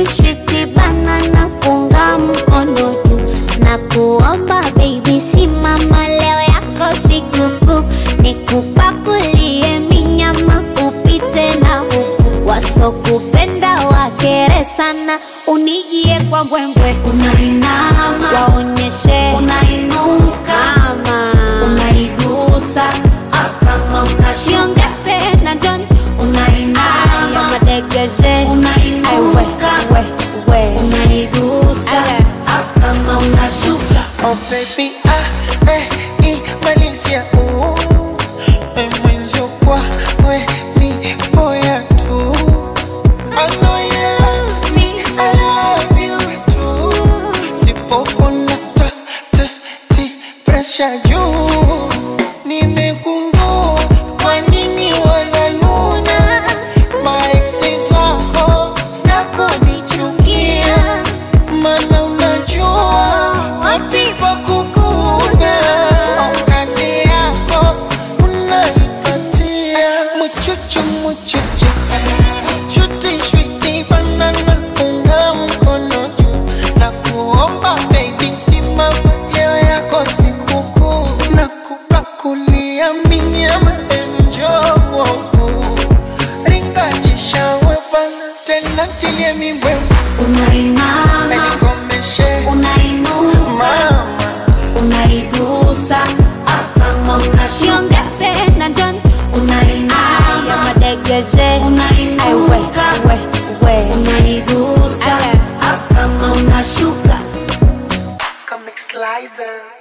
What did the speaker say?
Switi switi banana punga mkono juu na kuomba baby, simama leo yako sikukuu, nikupakulie minyama upite na huku, wasokupenda wakere sana, unijie kwa mbwembwe, Unainama, waonyeshe unainuka, kama unaigusa, afu kama unashuka, shiongeze na jonjo unainama, madegeshe unainuka, we, we. unaigusa, Aya. afu kama unashuka. Oh baby, ah, eh, i, Malaysia, ooh. Eh, mwenzio kwa, we, ni boya tu. I know you love me, I love you too. Sipopona ta, ta, ti, pressure juu. Nimegundua kwa nini wananuna. Maeksi zako na kunichukia. Mana unajua wapi pa kukuna. Oh, kazi yako unaipatia. Muchuchu muchuchu Shuti shuti banana unga mkono juu na kuomba baby simama leo yako sikukuu na kupakulia minyama enjo kwangu ringa jishawe bana tena tilie mibwe Unainama, nikomeshe unainuka, mama unaigusa, afu kama unashuka, shiongeze na jonjo unainama, madegeshe unainuka, we, we. unaigusa, Aya. afu kama unashuka. Comic Slicer